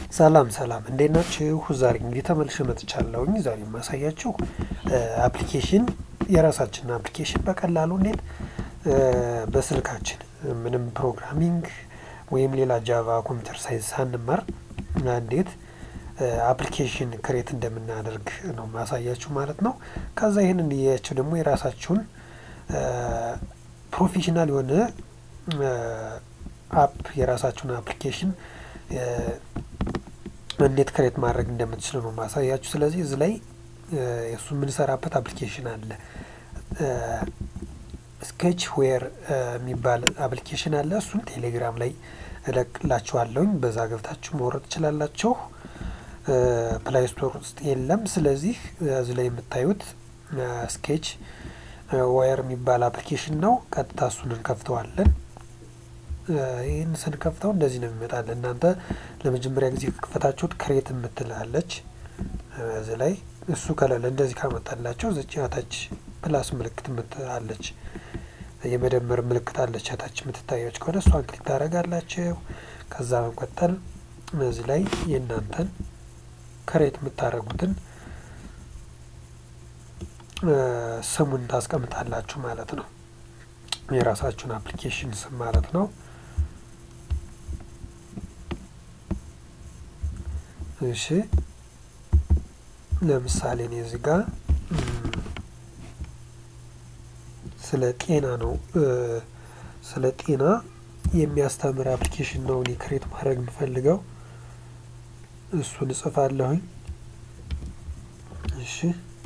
ሰላም ሰላም እንዴት ናችሁ? ዛሬ እንግዲህ ተመልሼ መጥቻለሁኝ። ዛሬ የማሳያችሁ አፕሊኬሽን የራሳችንን አፕሊኬሽን በቀላሉ እንዴት በስልካችን ምንም ፕሮግራሚንግ ወይም ሌላ ጃቫ ኮምፒውተር ሳይንስ ሳንማር እንዴት አፕሊኬሽን ክሬት እንደምናደርግ ነው ማሳያችሁ ማለት ነው። ከዛ ይህን እንዲያችሁ ደግሞ የራሳችሁን ፕሮፌሽናል የሆነ አፕ የራሳችሁን አፕሊኬሽን እንዴት ክሬት ማድረግ እንደምትችሉ ነው ማሳያችሁ። ስለዚህ እዚህ ላይ የእሱ የምንሰራበት አፕሊኬሽን አለ። ስኬች ዌር የሚባል አፕሊኬሽን አለ። እሱን ቴሌግራም ላይ እለቅላችኋለሁኝ። በዛ ገብታችሁ መውረድ ትችላላችሁ። ፕላይ ስቶር ውስጥ የለም። ስለዚህ እዚህ ላይ የምታዩት ስኬች ዌር የሚባል አፕሊኬሽን ነው። ቀጥታ እሱን እንከፍተዋለን። ይህን ስንከፍተው እንደዚህ ነው የሚመጣል። እናንተ ለመጀመሪያ ጊዜ ከከፈታችሁት ክሬት የምትላለች እዚህ ላይ እሱ ከሌለ እንደዚህ ካመጣላቸው ዘጭ ታች ፕላስ ምልክት ምትላለች የመደመር ምልክት አለች ታች የምትታያች ከሆነ እሷን ክሊክ ታደርጋላችሁ። ከዛ በመቀጠል እዚህ ላይ የእናንተን ክሬት የምታደርጉትን ስሙን ታስቀምጣላችሁ ማለት ነው። የራሳችሁን አፕሊኬሽን ስም ማለት ነው። እሺ ለምሳሌ እኔ እዚህ ጋር ስለ ጤና ነው ስለ ጤና የሚያስተምር አፕሊኬሽን ነው እኔ ክሬት ማድረግ የምፈልገው እሱን እጽፋለሁኝ። እሺ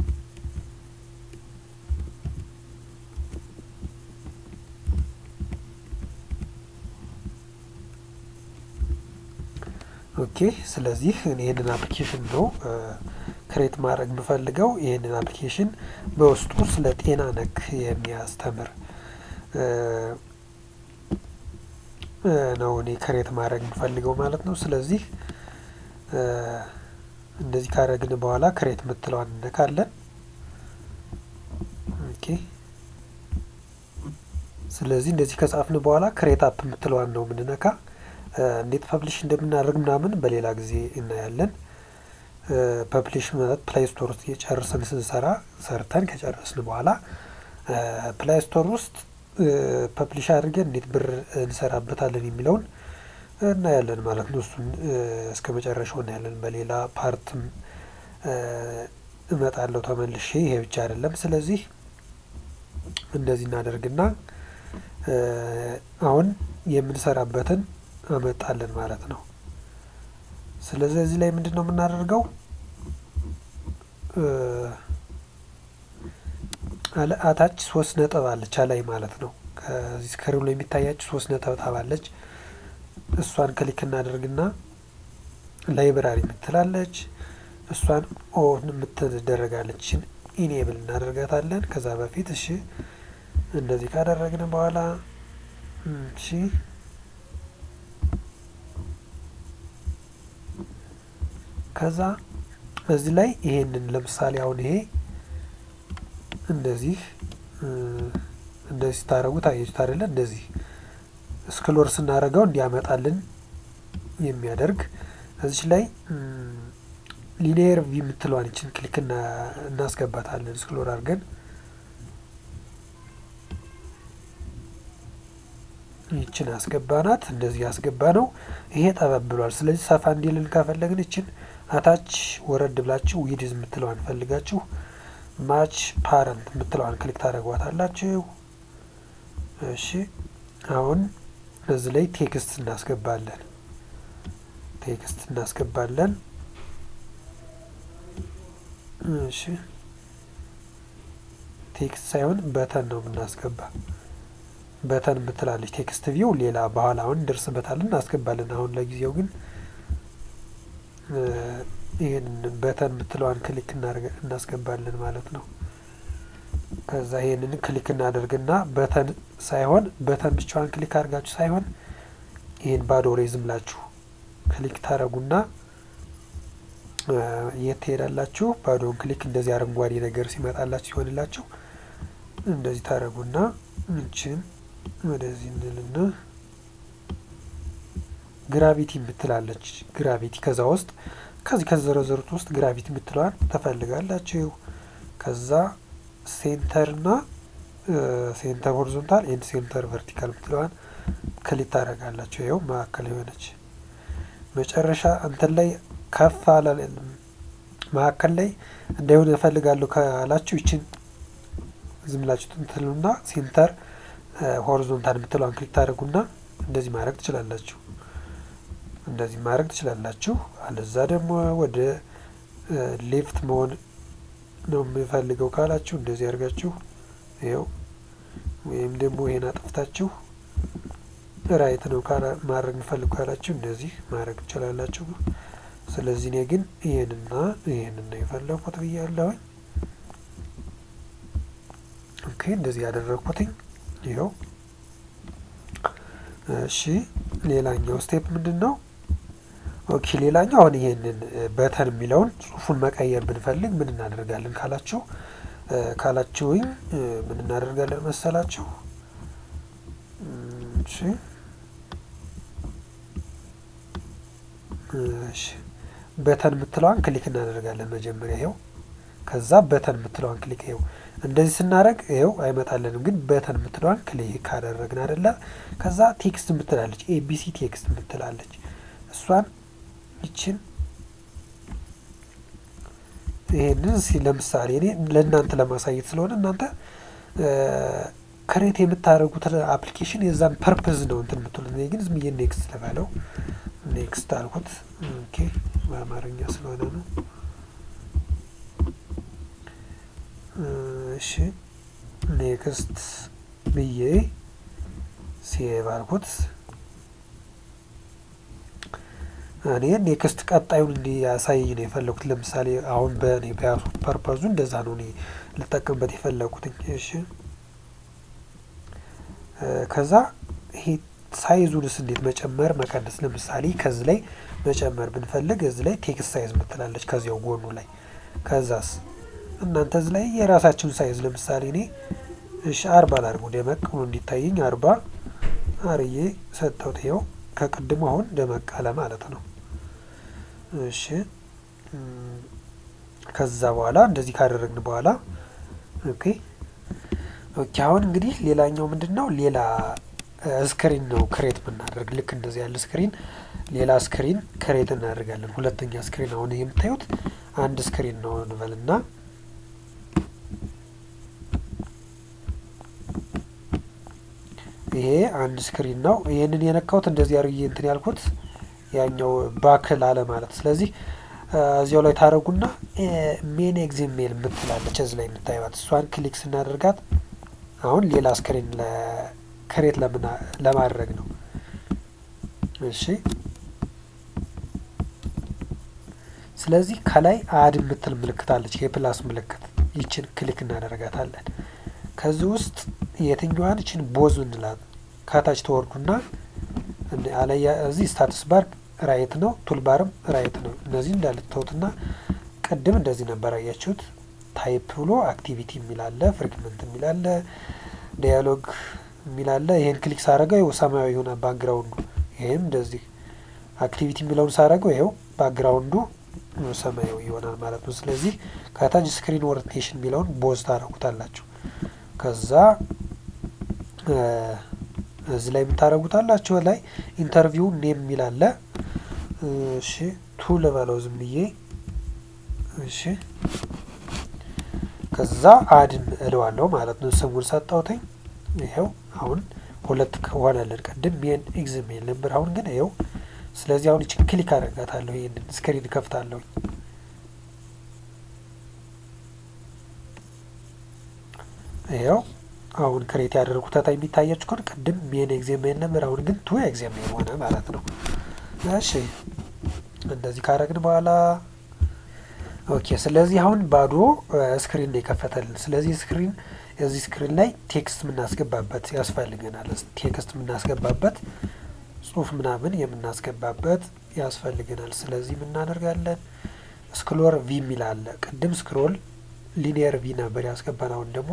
ኦኬ ስለዚህ እኔ ይህንን አፕሊኬሽን ነው ክሬት ማድረግ የምፈልገው። ይህንን አፕሊኬሽን በውስጡ ስለ ጤና ነክ የሚያስተምር ነው እኔ ክሬት ማድረግ የምፈልገው ማለት ነው። ስለዚህ እንደዚህ ካደረግን በኋላ ክሬት የምትለዋን እነካለን። ኦኬ ስለዚህ እንደዚህ ከጻፍን በኋላ ክሬት አፕ የምትለዋን ነው የምንነካ። እንዴት ፐብሊሽ እንደምናደርግ ምናምን በሌላ ጊዜ እናያለን። ፐብሊሽ ማለት ፕላይ ስቶር ውስጥ የጨርሰን ስንሰራ ሰርተን ከጨረስን በኋላ ፕላይ ስቶር ውስጥ ፐብሊሽ አድርገን እንዴት ብር እንሰራበታለን የሚለውን እናያለን ማለት ነው። እሱን እስከ መጨረሻው እናያለን። በሌላ ፓርትም እመጣለሁ ተመልሼ። ይሄ ብቻ አይደለም። ስለዚህ እንደዚህ እናደርግና አሁን የምንሰራበትን አመጣለን ማለት ነው። ስለዚህ እዚህ ላይ ምንድን ነው የምናደርገው? አታች ሶስት ነጥብ አለች አላይ ማለት ነው። ከዚህ ስክሪኑ ላይ የሚታያች ሶስት ነጠብጣብ አለች። እሷን ክሊክ እናደርግና ላይብራሪ የምትላለች እሷን ኦን የምትደረጋለችን ኢኔብል እናደርጋታለን። ከዛ በፊት እሺ እንደዚህ ካደረግን በኋላ እሺ ከዛ እዚህ ላይ ይሄንን ለምሳሌ አሁን ይሄ እንደዚህ እንደዚህ ስታደርጉት አየችሁት አይደለ? እንደዚህ ስክሎር ስናደርገው እንዲያመጣልን የሚያደርግ እዚች ላይ ሊኒየር ቪ የምትለዋን ይችን ክሊክ እናስገባታለን። ስክሎር አድርገን ይችን አስገባናት። እንደዚህ ያስገባ ነው። ይሄ ጠበብ ብሏል። ስለዚህ ሰፋ እንዲልን ከፈለግን ይችን አታች ወረድ ብላችሁ ዊድዝ የምትለዋን ፈልጋችሁ ማች ፓረንት የምትለዋን ክሊክ ታደርጓታላችሁ። እሺ አሁን እዚህ ላይ ቴክስት እናስገባለን። ቴክስት እናስገባለን። እሺ ቴክስት ሳይሆን በተን ነው የምናስገባ። በተን የምትላለች ቴክስት ቪው ሌላ በኋላ አሁን እንደርስበታለን እናስገባለን። አሁን ለጊዜው ግን ይህን በተን የምትለዋን ክሊክ እናስገባለን ማለት ነው። ከዛ ይህንን ክሊክ እናደርግና በተን ሳይሆን በተን ብቻዋን ክሊክ አድርጋችሁ ሳይሆን ይህን ባዶ ላይ ዝም ብላችሁ ክሊክ ታደረጉና የት ትሄዳላችሁ? ባዶውን ክሊክ እንደዚህ አረንጓዴ ነገር ሲመጣላችሁ ሲሆንላችሁ እንደዚህ ታደረጉና እንችን ወደዚህ እንልና ግራቪቲ የምትላለች ግራቪቲ ከዛ ውስጥ ከዚህ ከዘረዘሩት ውስጥ ግራቪቲ የምትለዋን ትፈልጋላችሁ። ከዛ ሴንተርና ሴንተር ሆሪዞንታል ኤንድ ሴንተር ቨርቲካል የምትለዋን ክሊክ ታደርጋላችሁ። ይኸው መካከል የሆነች መጨረሻ እንትን ላይ ከፍ አለ መካከል ላይ እንዳይሆን እፈልጋለሁ ካላችሁ ይችን ዝም ብላችሁ እንትሉና ሴንተር ሆሪዞንታል የምትለዋን ክሊክ ታደርጉና እንደዚህ ማድረግ ትችላላችሁ። እንደዚህ ማድረግ ትችላላችሁ። አለዛ ደግሞ ወደ ሌፍት መሆን ነው የምፈልገው ካላችሁ እንደዚህ አድርጋችሁ ይኸው፣ ወይም ደግሞ ይሄን አጥፍታችሁ ራይት ነው ማድረግ የምፈልጉ ካላችሁ እንደዚህ ማድረግ ትችላላችሁ። ስለዚህ እኔ ግን ይሄንና ይሄንን ነው የፈለኩት ብያለሁኝ። ኦኬ እንደዚህ ያደረግኩትኝ ይኸው። እሺ ሌላኛው ስቴፕ ምንድን ነው? ኦኬ ሌላኛው አሁን ይሄንን በተን የሚለውን ጽሁፉን መቀየር ብንፈልግ ምን እናደርጋለን ካላችሁ ካላችሁኝ ምን እናደርጋለን መሰላችሁ? እሺ እሺ በተን የምትለዋን ክሊክ እናደርጋለን መጀመሪያ ይኸው። ከዛ በተን የምትለዋን ክሊክ ይኸው እንደዚህ ስናደርግ ይኸው አይመጣለንም፣ ግን በተን የምትለዋን ክሊክ ካደረግን አይደለ። ከዛ ቴክስት የምትላለች ኤቢሲ ቴክስት የምትላለች እሷን ይችን ይሄንን ለምሳሌ እኔ ለእናንተ ለማሳየት ስለሆነ እናንተ ክሬት የምታደርጉት አፕሊኬሽን የዛን ፐርፐዝ ነው እንትን የምትሉት። እኔ ግን ዝም ብዬ ኔክስት ልበለው። ኔክስት አልኩት። ኦኬ በአማርኛ ስለሆነ ነው። እሺ ኔክስት ብዬ ሴቭ አልኩት። እኔ ኔክስት ቀጣዩን እንዲያሳይ ነው የፈለጉት። ለምሳሌ አሁን በእኔ በያሱ ፐርፐዙ እንደዛ ነው እኔ ልጠቀምበት የፈለጉት። እሺ ከዛ ይሄ ሳይዙንስ እንዴት መጨመር መቀነስ፣ ለምሳሌ ከዚህ ላይ መጨመር ብንፈልግ እዚህ ላይ ቴክስት ሳይዝ ምትላለች ከዚያው ጎኑ ላይ። ከዛስ እናንተ እዚህ ላይ የራሳችሁን ሳይዝ ለምሳሌ እኔ እሺ አርባ ላድርገው ደመቅ ብሎ እንዲታየኝ አርባ አርዬ ሰጠሁት። ይኸው ከቅድሙ አሁን ደመቅ አለ ማለት ነው። እሺ ከዛ በኋላ እንደዚህ ካደረግን በኋላ ኦኬ ኦኬ። አሁን እንግዲህ ሌላኛው ምንድን ነው? ሌላ ስክሪን ነው ክሬት ብናደርግ ልክ እንደዚህ ያለ ስክሪን ሌላ ስክሪን ክሬት እናደርጋለን። ሁለተኛ ስክሪን አሁን የምታዩት አንድ ስክሪን ነው እንበልና ይሄ አንድ ስክሪን ነው። ይህንን የነካሁት እንደዚህ አርዬ እንትን ያልኩት ያኛው ባክል አለ ማለት። ስለዚህ እዚያው ላይ ታደረጉና ሜን ኤግዜሜል የምትላለች እዚህ ላይ የምታዩት እሷን ክሊክ ስናደርጋት አሁን ሌላ ስክሪን ክሬት ለማድረግ ነው። እሺ ስለዚህ ከላይ አድ የምትል ምልክት አለች፣ የፕላስ ምልክት ይችን ክሊክ እናደርጋታለን። ከዚህ ውስጥ የትኛዋን ይችን ቦዝ እንላት ከታች ተወርዱና አለያ እዚህ ስታትስ ባር ራይት ነው፣ ቱልባርም ራይት ነው። እነዚህ እንዳልተውትና ቅድም እንደዚህ ነበር አያችሁት። ታይፕ ብሎ አክቲቪቲ የሚላለ ፍሪግመንት የሚላለ ዲያሎግ የሚላለ ይሄን ክሊክ ሳረገው ይኸው ሰማያዊ የሆነ ባክግራውንዱ ይሄም እንደዚህ አክቲቪቲ የሚለውን ሳረገው ይኸው ባክግራውንዱ ሰማያዊ ይሆናል ማለት ነው። ስለዚህ ከታች ስክሪን ኦሪንቴሽን የሚለውን ቦዝ ታረጉታላችሁ። ከዛ እዚህ ላይ የምታረጉታላችሁ ላይ ኢንተርቪው ኔም የሚላለ እሺ ቱ ልበለው ዝም ብዬ እሺ ከዛ አድን እለዋለሁ ማለት ነው። ስሙን ሰጠውትኝ። ይኸው አሁን ሁለት ከሆነልን ቅድም ሜን ኤግዝሜል ነበር። አሁን ግን ይኸው ስለዚህ አሁን ይችን ክሊክ አደርጋታለሁ። ይህንን ስክሪን ከፍታለሁ። ይኸው አሁን ክሬት ያደርጉት ታታ የሚታያችሁ ከሆነ ቅድም ሜን ኤግዜሜል ነበር። አሁን ግን ቱ ኤግዜሜል ሆነ ማለት ነው። እሺ እንደዚህ ካረግን በኋላ ኦኬ። ስለዚህ አሁን ባዶ ስክሪን ነው የከፈተልን። ስለዚህ ስክሪን እዚህ ስክሪን ላይ ቴክስት የምናስገባበት ያስፈልገናል። ቴክስት የምናስገባበት ጽሁፍ ምናምን የምናስገባበት ያስፈልገናል። ስለዚህ የምናደርጋለን ስክሎር ቪ የሚል አለ። ቅድም ስክሮል ሊኒየር ቪ ነበር ያስገባን። አሁን ደግሞ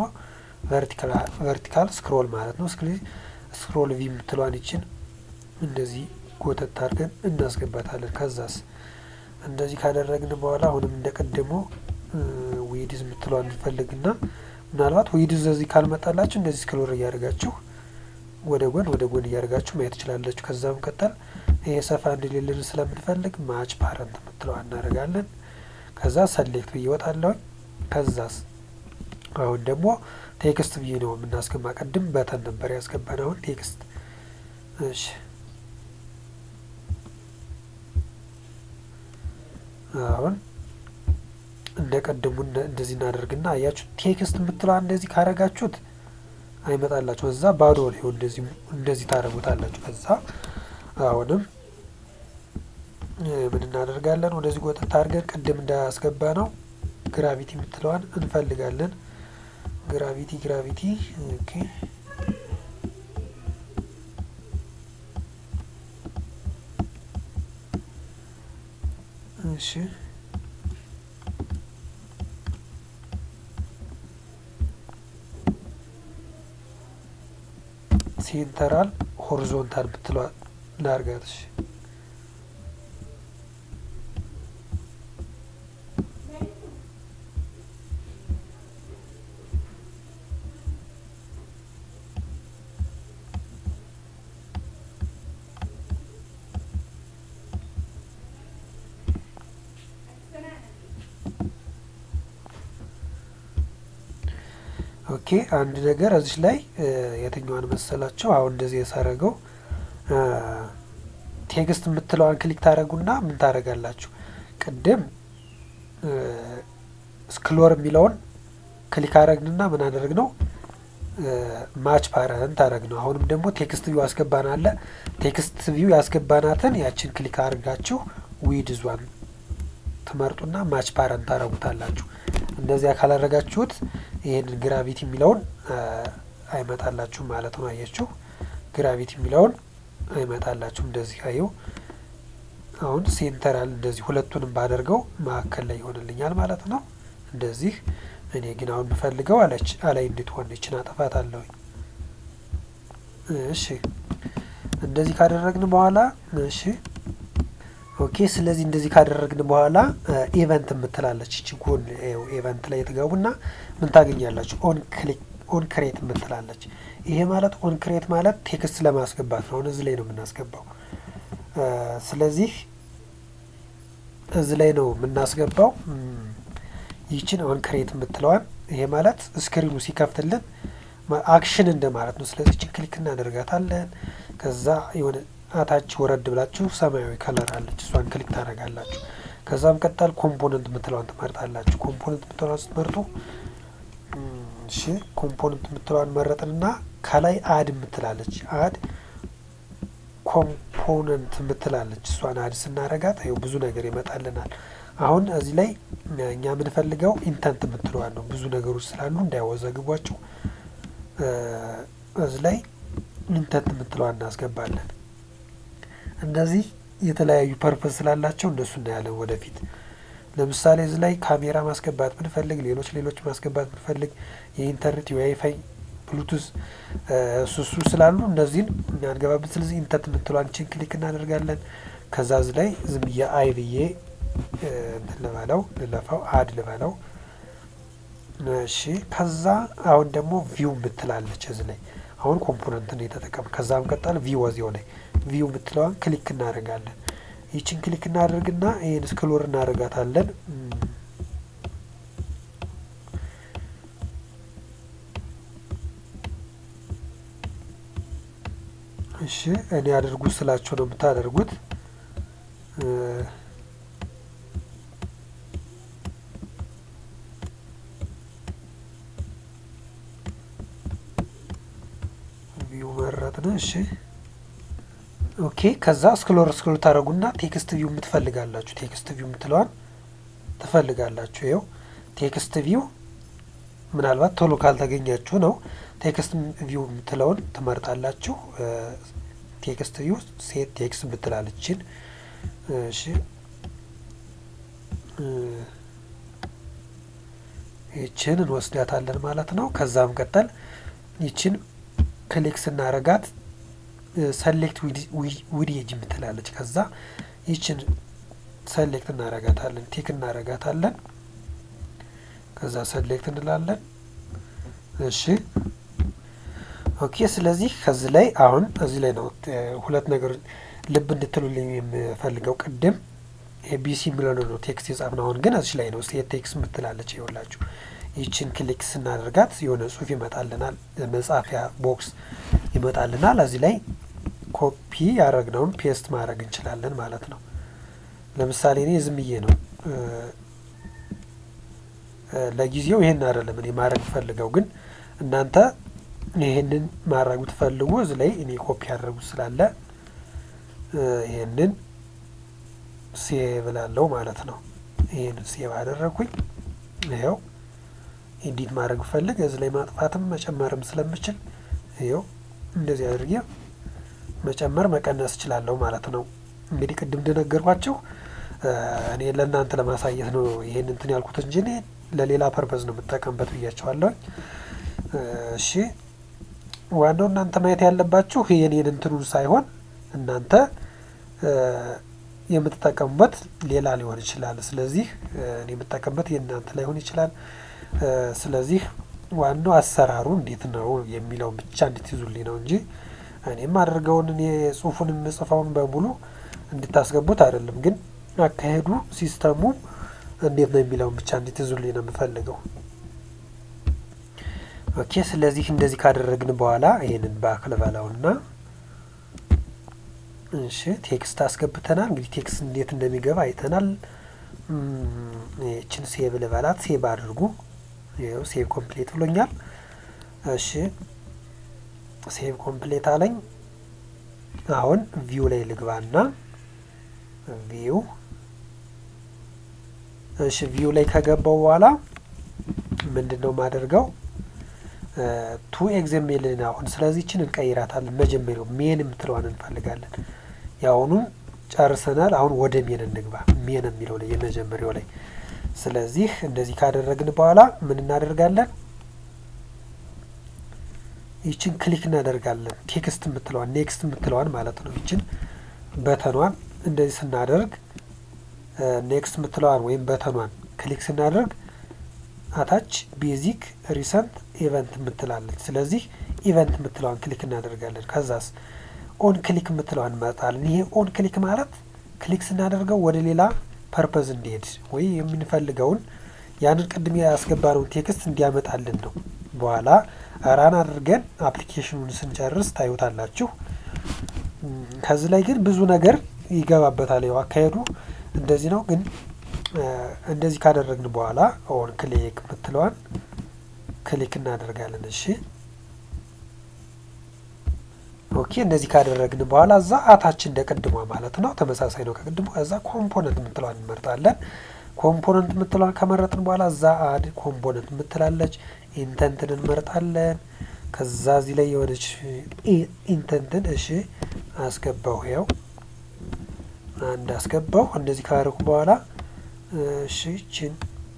ቨርቲካል ስክሮል ማለት ነው። ስክሮል ቪ የምትለዋን ይችን እንደዚህ ጎተት አድርገን እናስገባታለን። ከዛስ እንደዚህ ካደረግን በኋላ አሁንም እንደቀደሞ ዊድዝ የምትለዋ እንፈልግና ምናልባት ዊድዝ እዚህ ካልመጣላችሁ እንደዚህ ስክሎር እያደርጋችሁ ወደ ጎን ወደ ጎን እያደርጋችሁ ማየት ትችላለችሁ። ከዛ መቀጠል ይሄ ሰፋ እንዲልልን ስለምንፈልግ ማች ፓረንት የምትለዋ እናደርጋለን። ከዛ ሰሌክት ብዬ እወጣለሁኝ። ከዛስ አሁን ደግሞ ቴክስት ብዬ ነው የምናስገባ። ቅድም በተን ነበር ያስገባን፣ አሁን ቴክስት። እሺ አሁን እንደ ቀድሙ እንደዚህ እናደርግና አያችሁ፣ ቴክስት የምትለዋ እንደዚህ ካረጋችሁት አይመጣላችሁ። እዛ ባዶ ነው እንደዚህ እንደዚህ ታደርጉታላችሁ። ከዛ አሁንም ምን እናደርጋለን? ወደዚህ ጎጠት አድርገን ቅድም እንዳያስገባ ነው ግራቪቲ የምትለዋን እንፈልጋለን። ግራቪቲ ግራቪቲ ኦኬ እሺ ሴንተራል ሆሪዞንታል ብትለዋ ላርጋት። እሺ ኦኬ አንድ ነገር እዚች ላይ የትኛዋን መሰላቸው? አሁን እንደዚህ የሳረገው ቴክስት የምትለዋን ክሊክ ታደረጉና ምን ታደረጋላችሁ? ቅድም ስክሎር የሚለውን ክሊክ አረግንና ምን አደረግ ነው ማች ፓረንት አረግ ነው። አሁንም ደግሞ ቴክስት ቪው አስገባን አለ። ቴክስት ቪው ያስገባናትን ያችን ክሊክ አድርጋችሁ ዊድዟን ትመርጡና ማች ፓረንት ታረጉታላችሁ። እንደዚያ ካላረጋችሁት ይህንን ግራቪቲ የሚለውን አይመጣላችሁም ማለት ነው። አየችሁ፣ ግራቪቲ የሚለውን አይመጣላችሁም። እንደዚህ አየው። አሁን ሴንተራል እንደዚህ ሁለቱንም ባደርገው መካከል ላይ ይሆንልኛል ማለት ነው። እንደዚህ እኔ ግን አሁን የምፈልገው አለች አላይ እንድትሆን ይችን አጠፋት አለሁኝ። እሺ እንደዚህ ካደረግን በኋላ እሺ ኦኬ። ስለዚህ እንደዚህ ካደረግን በኋላ ኢቨንት የምትላለች እቺ ጎን ኢቨንት ላይ የተገቡና ምን ታገኛላችሁ? ኦን ክሊክ ኦን ክሬት የምትላለች። ይሄ ማለት ኦን ክሬት ማለት ቴክስት ለማስገባት ነው። አሁን እዚህ ላይ ነው የምናስገባው። ስለዚህ እዚህ ላይ ነው የምናስገባው ይችን ኦን ክሬት የምትለዋን። ይሄ ማለት ስክሪኑ ሲከፍትልን አክሽን እንደማለት ነው። ስለዚህ ይችን ክሊክ እናደርጋታለን። ከዛ የሆነ አታች ወረድ ብላችሁ ሰማያዊ ከለር አለች፣ እሷን ክሊክ ታደርጋላችሁ። ከዛም ቀጣል ኮምፖነንት የምትለዋን ትመርጣላችሁ። ኮምፖነንት የምትለዋን ስትመርጡ እሺ፣ ኮምፖነንት የምትለዋን መረጥንና ከላይ አድ የምትላለች አድ ኮምፖነንት የምትላለች እሷን አድ ስናረጋት ይኸው ብዙ ነገር ይመጣልናል። አሁን እዚህ ላይ እኛ የምንፈልገው ኢንተንት የምትለዋን ነው። ብዙ ነገሮች ስላሉ እንዳያወዘግቧቸው እዚህ ላይ ኢንተንት የምትለዋን እናስገባለን። እንደዚህ የተለያዩ ፐርፐዝ ስላላቸው እነሱ እናያለን ወደፊት። ለምሳሌ እዚህ ላይ ካሜራ ማስገባት ብንፈልግ፣ ሌሎች ሌሎች ማስገባት ብንፈልግ የኢንተርኔት የዋይፋይ ብሉቱዝ እሱሱ ስላሉ እነዚህን አንገባብን። ስለዚህ ኢንተንት የምትለዋን ችን ክሊክ እናደርጋለን። ከዛ እዚህ ላይ ዝም ብዬ አይ ብዬ እንትን ልበለው ልለፋው አድ ልበለው። እሺ ከዛ አሁን ደግሞ ቪው የምትላለች እዚህ ላይ አሁን ኮምፖነንትን የተጠቀም ከዛም ቀጠል ቪው ወዚያው ላይ ቪው የምትለዋን ክሊክ እናደርጋለን። ይችን ክሊክ እናደርግና ይህን ስክሎር እናደርጋታለን። እሺ እኔ አድርጉ ስላቸው ነው የምታደርጉት። ቪው መረጥን። እሺ ኦኬ። ከዛ ስክሎር ስክሎር ታደረጉና ቴክስት ቪው የምትፈልጋላችሁ ቴክስት ቪው የምትለዋን ትፈልጋላችሁ። ይኸው ቴክስት ቪው ምናልባት ቶሎ ካልተገኛችሁ ነው ቴክስት ቪው የምትለውን ትመርጣላችሁ። ቴክስት ቪው ሴት ቴክስት የምትላለችን እሺ ይችን እንወስዳታለን ማለት ነው። ከዛም ቀጠል ይችን ክሊክ ስናረጋት ሰሌክት ዊድ ኤጅ የምትላለች ከዛ ይችን ሰሌክት እናረጋታለን ቲክ እናረጋታለን ከዛ ሰሌክት እንላለን እሺ ኦኬ ስለዚህ ከዚህ ላይ አሁን እዚህ ላይ ነው ሁለት ነገር ልብ እንድትሉልኝ የምፈልገው ቅድም ኤቢሲ የሚለው ነው ቴክስት የጻፍነው አሁን ግን እዚህ ላይ ነው ሴት ቴክስት ምትላለች ይኸውላችሁ ይችን ክሊክ ስናደርጋት የሆነ ጽሁፍ ይመጣልናል መጻፊያ ቦክስ ይመጣልናል እዚህ ላይ ኮፒ ያደረግነውን ፔስት ማድረግ እንችላለን ማለት ነው ለምሳሌ እኔ ዝም ብዬ ነው ለጊዜው ይህን አይደለም እኔ ማድረግ ፈልገው ግን እናንተ ይህንን ማድረጉ ትፈልጉ እዚህ ላይ እኔ ኮፒ ያደረጉት ስላለ ይህንን ሴቭ ላለው ማለት ነው ይህንን ሴቭ አደረጉኝ ይኸው ኤዲት ማድረግ ፈልግ እዚህ ላይ ማጥፋትም መጨመርም ስለምችል ይኸው እንደዚህ አድርጌ መጨመር መቀነስ እችላለሁ ማለት ነው እንግዲህ ቅድም እንደነገርኳቸው እኔ ለእናንተ ለማሳየት ነው ይህን እንትን ያልኩት እንጂ እኔ ለሌላ ፐርፐዝ ነው የምጠቀምበት ብያቸዋለሁ እሺ ዋናው እናንተ ማየት ያለባችሁ የኔን እንትኑን ሳይሆን እናንተ የምትጠቀሙበት ሌላ ሊሆን ይችላል ስለዚህ እኔ የምጠቀምበት የእናንተ ላይሆን ይችላል ስለዚህ ዋናው አሰራሩ እንዴት ነው የሚለውን ብቻ እንድትይዙልኝ ነው እንጂ እኔም አድርገውን እኔ ጽሁፉን የምጽፈውን በሙሉ እንድታስገቡት አይደለም ግን አካሄዱ ሲስተሙ እንዴት ነው የሚለውን ብቻ እንድትይዙልኝ ነው የምፈልገው ኦኬ ስለዚህ እንደዚህ ካደረግን በኋላ ይህንን ባክል በላውና እሺ ቴክስት አስገብተናል እንግዲህ ቴክስት እንዴት እንደሚገባ አይተናል ይችን ሴቭ ልበላት ሴቭ አድርጉ ይኸው ሴቭ ኮምፕሌት ብሎኛል እሺ ሴቭ ኮምፕሌት አለኝ አሁን ቪው ላይ ልግባና ቪው እሺ ቪው ላይ ከገባው በኋላ ምንድን ነው ማደርገው ቱ ኤግዘሜልን አሁን ስለዚህችን እንቀይራታለን መጀመሪያው ሜን የምትለዋን እንፈልጋለን የአሁኑን ጨርሰናል አሁን ወደ ሜን እንግባ ሜን የሚለው ላይ የመጀመሪያው ላይ ስለዚህ እንደዚህ ካደረግን በኋላ ምን እናደርጋለን ይችን ክሊክ እናደርጋለን ቴክስት የምትለዋን ኔክስት የምትለዋን ማለት ነው ይችን በተኗን እንደዚህ ስናደርግ ኔክስት የምትለዋን ወይም በተኗን ክሊክ ስናደርግ አታች ቤዚክ ሪሰንት ኢቨንት የምትላለች ስለዚህ ኢቨንት የምትለዋን ክሊክ እናደርጋለን ከዛስ ኦን ክሊክ የምትለዋን እንመርጣለን ይሄ ኦን ክሊክ ማለት ክሊክ ስናደርገው ወደ ሌላ ፐርፐዝ እንዲሄድ ወይ የምንፈልገውን ያንን ቅድም ያስገባነውን ቴክስት እንዲያመጣልን ነው በኋላ ራን አድርገን አፕሊኬሽኑን ስንጨርስ ታዩታላችሁ ከዚህ ላይ ግን ብዙ ነገር ይገባበታል ያው አካሄዱ እንደዚህ ነው ግን እንደዚህ ካደረግን በኋላ ኦን ክሊክ የምትለዋን ክሊክ እናደርጋለን እሺ ኦኬ እንደዚህ ካደረግን በኋላ እዛ አታች እንደ ቅድሟ ማለት ነው ተመሳሳይ ነው ከቅድሟ እዛ ኮምፖነንት የምትለዋን እንመርጣለን ኮምፖነንት የምትለዋን ከመረጥን በኋላ እዛ አድ ኮምፖነንት የምትላለች ኢንተንትን እንመርጣለን ከዛ እዚህ ላይ የሆነች ኢንተንትን እሺ አስገባው ያው አንድ አስገባው እንደዚህ ካደረኩ በኋላ እሺ ችን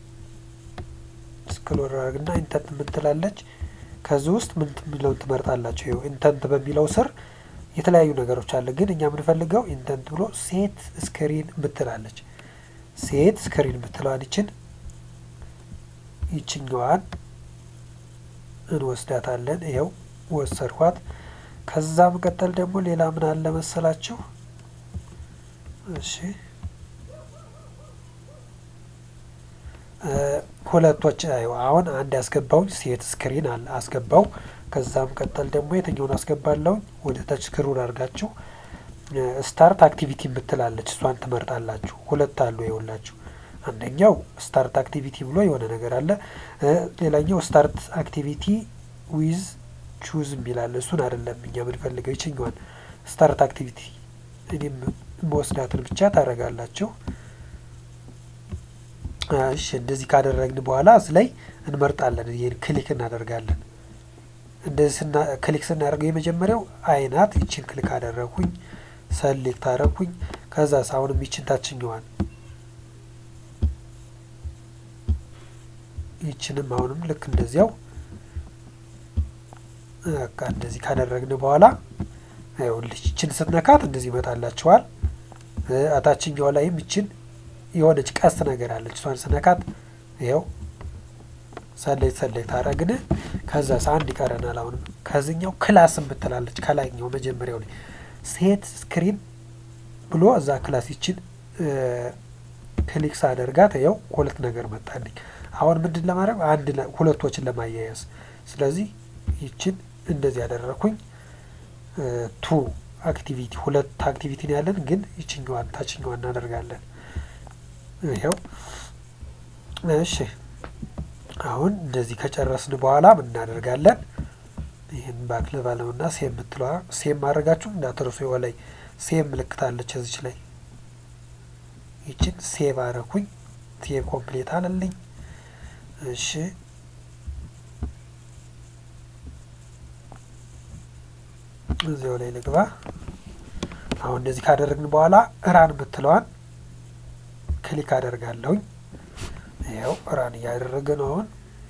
ስክሎር አድርግና ኢንተንት የምትላለች ከዚህ ውስጥ ምን የሚለውን ትመርጣላቸው ይኸው ኢንተንት በሚለው ስር የተለያዩ ነገሮች አለ ግን እኛ የምንፈልገው ኢንተንት ብሎ ሴት ስክሪን ምትላለች ሴት ስክሪን ምትለዋን ይችን ይችኛዋን እንወስዳታለን ይኸው ወሰድኳት ከዛ መቀጠል ደግሞ ሌላ ምን አለ መሰላችሁ እሺ ሁለቶች አሁን አንድ ያስገባውኝ ሴት ስክሪን አለ አስገባው ከዛም ቀጠል ደግሞ የትኛውን አስገባለሁኝ ወደ ታች ስክሩን አድርጋችሁ ስታርት አክቲቪቲ የምትላለች እሷን ትመርጣላችሁ ሁለት አሉ ይኸውላችሁ አንደኛው ስታርት አክቲቪቲ ብሎ የሆነ ነገር አለ ሌላኛው ስታርት አክቲቪቲ ዊዝ ቹዝ የሚላለ እሱን አይደለም እኛ የምንፈልገው ይችኛዋን ስታርት አክቲቪቲ እኔም መወስዳትን ብቻ ታደርጋላችሁ እሺ እንደዚህ ካደረግን በኋላ እዚህ ላይ እንመርጣለን ይህን ክሊክ እናደርጋለን እንደዚህ ክሊክ ስናደርገው የመጀመሪያው አይናት ይችን ክሊክ አደረግኩኝ ሰሌክት አደረግኩኝ ከዛ አሁንም ይችን ታችኛዋን ይችንም አሁንም ልክ እንደዚያው በቃ እንደዚህ ካደረግን በኋላ ይኸውልሽ ይችን ስትነካት እንደዚህ ይመጣላችኋል። አታችኛው ላይም ይችን የሆነች ቀስት ነገር አለች። እሷን ስነካት ይኸው ሰሌት ሰሌት ታረግን። ከዛ አንድ ይቀረናል። አሁንም ከዚኛው ክላስ የምትላለች ከላይኛው መጀመሪያው ላይ ሴት ስክሪን ብሎ እዛ ክላስ ይችን ክሊክ ሳደርጋት ይኸው ሁለት ነገር መጣልኝ። አሁን ምንድን ለማድረግ አንድ ሁለቶችን ለማያያዝ ስለዚህ ይችን እንደዚህ ያደረኩኝ ቱ አክቲቪቲ ሁለት አክቲቪቲ ነው ያለን፣ ግን ይችኛዋን ታችኛዋን እናደርጋለን። ይኸው እሺ። አሁን እንደዚህ ከጨረስን በኋላ ምን እናደርጋለን? ይህን ባክ ልበለውና ሴም የምትለዋ ሴም ማድረጋችሁ እንዳትረሱ። ላይ ሴም ምልክታለች እዚች ላይ ይችን ሴቭ አረኩኝ። ሴቭ ኮምፕሌት አለልኝ። እሺ እዚያው ላይ ልግባ። አሁን እንደዚህ ካደረግን በኋላ ራን የምትለዋን ክሊክ አደርጋለሁኝ። ይኸው ራን እያደረገ ነው አሁን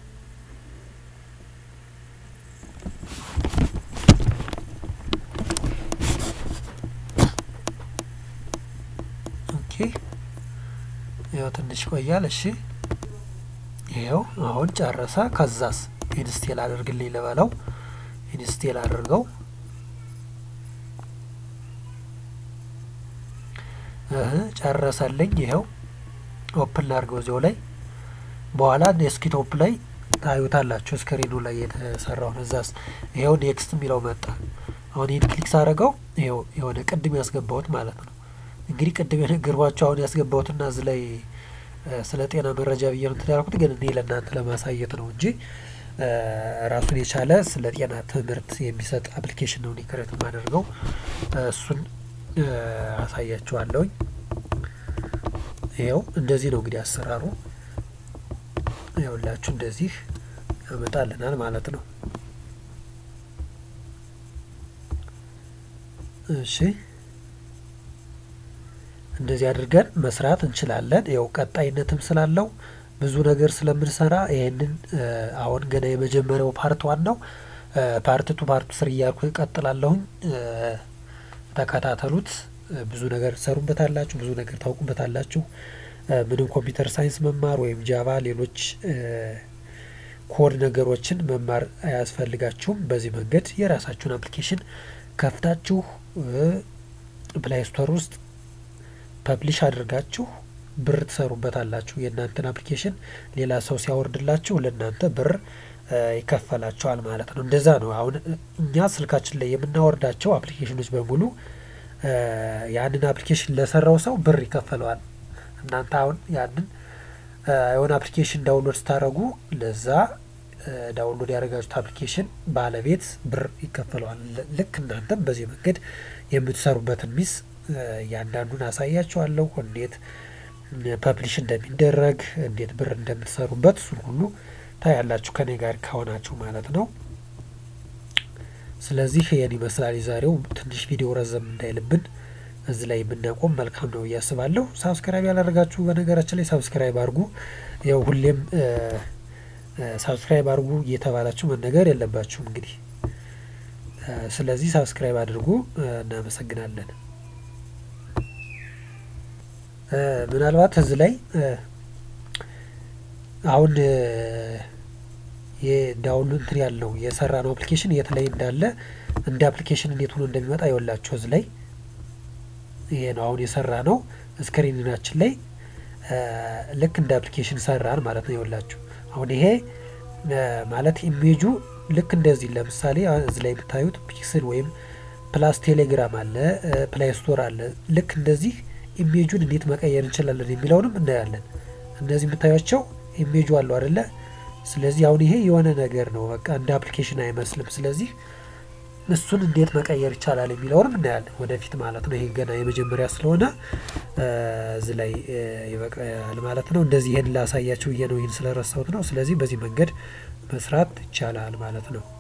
ኦኬ። ይኸው ትንሽ ቆያል። እሺ ይኸው አሁን ጨረሰ። ከዛስ ኢንስቴል አድርግልኝ ልበለው። ኢንስቴል አድርገው ጨረሰልኝ። ይኸው ኦፕን ላድርገው እዚያው ላይ በኋላ ዴስክቶፕ ላይ ታዩታላችሁ ስክሪኑ ላይ የተሰራውን። እዛስ ይኸው ኔክስት የሚለው መጣ። አሁን ይህን ክሊክ ሳደርገው ይኸው የሆነ ቅድም ያስገባሁት ማለት ነው። እንግዲህ ቅድም የነገርኳቸው አሁን ያስገባሁትና እዚህ ላይ ስለ ጤና መረጃ ብዬ ነው እንትን ያልኩት፣ ግን እኔ ለእናንተ ለማሳየት ነው እንጂ ራሱን የቻለ ስለ ጤና ትምህርት የሚሰጥ አፕሊኬሽን ነው ክሬት የማደርገው። እሱን አሳያችኋለሁኝ። ይኸው እንደዚህ ነው እንግዲህ አሰራሩ። ይኸውላችሁ እንደዚህ ያመጣልናል ማለት ነው። እሺ እንደዚህ አድርገን መስራት እንችላለን። ያው ቀጣይነትም ስላለው ብዙ ነገር ስለምንሰራ ይህንን አሁን ገና የመጀመሪያው ፓርት ዋን ነው። ፓርት ቱ ፓርት ስር እያልኩ እቀጥላለሁኝ። ተከታተሉት። ብዙ ነገር ትሰሩበታላችሁ፣ ብዙ ነገር ታውቁበታላችሁ። ምንም ኮምፒውተር ሳይንስ መማር ወይም ጃቫ፣ ሌሎች ኮድ ነገሮችን መማር አያስፈልጋችሁም። በዚህ መንገድ የራሳችሁን አፕሊኬሽን ከፍታችሁ ፕላይ ስቶር ውስጥ ፐብሊሽ አድርጋችሁ ብር ትሰሩበታላችሁ። የእናንተን አፕሊኬሽን ሌላ ሰው ሲያወርድላችሁ ለእናንተ ብር ይከፈላቸዋል ማለት ነው። እንደዛ ነው። አሁን እኛ ስልካችን ላይ የምናወርዳቸው አፕሊኬሽኖች በሙሉ ያንን አፕሊኬሽን ለሰራው ሰው ብር ይከፈለዋል። እናንተ አሁን ያንን የሆነ አፕሊኬሽን ዳውንሎድ ስታደረጉ ለዛ ዳውንሎድ ያደረጋችሁት አፕሊኬሽን ባለቤት ብር ይከፈለዋል። ልክ እናንተም በዚህ መንገድ የምትሰሩበትን ሚስ እያንዳንዱን አሳያችኋለሁ። እንዴት ፐብሊሽ እንደሚደረግ እንዴት ብር እንደምትሰሩበት እሱን ሁሉ ታያላችሁ ከኔ ጋር ከሆናችሁ ማለት ነው። ስለዚህ ይህን ይመስላል የዛሬው ትንሽ ቪዲዮ ረዘም እንዳይልብን እዚህ ላይ ብናቆም መልካም ነው እያስባለሁ። ሳብስክራይብ ያላደረጋችሁ በነገራችን ላይ ሳብስክራይብ አድርጉ። ያው ሁሌም ሳብስክራይብ አድርጉ እየተባላችሁ መነገር የለባችሁም እንግዲህ። ስለዚህ ሳብስክራይብ አድርጉ። እናመሰግናለን። ምናልባት እዚህ ላይ አሁን የዳውንሎድ እንትን ያለው የሰራ ነው አፕሊኬሽን የት ላይ እንዳለ እንደ አፕሊኬሽን እንዴት ሆኖ እንደሚመጣ ይወላችሁ እዚህ ላይ ይሄ ነው አሁን የሰራ ነው ስክሪናችን ላይ ልክ እንደ አፕሊኬሽን ሰራን ማለት ነው። ይወላችሁ አሁን ይሄ ማለት ኢሜጁ ልክ እንደዚህ ለምሳሌ እዚህ ላይ የምታዩት ፒክስል ወይም ፕላስ ቴሌግራም አለ፣ ፕላይ ስቶር አለ። ልክ እንደዚህ ኢሜጁን እንዴት መቀየር እንችላለን የሚለውንም እናያለን። እነዚህ የምታዩቸው ኢሜጁ አለው አይደለ? ስለዚህ አሁን ይሄ የሆነ ነገር ነው፣ በቃ እንደ አፕሊኬሽን አይመስልም። ስለዚህ እሱን እንዴት መቀየር ይቻላል የሚለውንም እናያለን ወደፊት ማለት ነው። ይሄ ገና የመጀመሪያ ስለሆነ እዚህ ላይ ይበቃል ማለት ነው። እንደዚህ ይሄን ላሳያችሁ ብዬ ነው፣ ይህን ስለረሳሁት ነው። ስለዚህ በዚህ መንገድ መስራት ይቻላል ማለት ነው።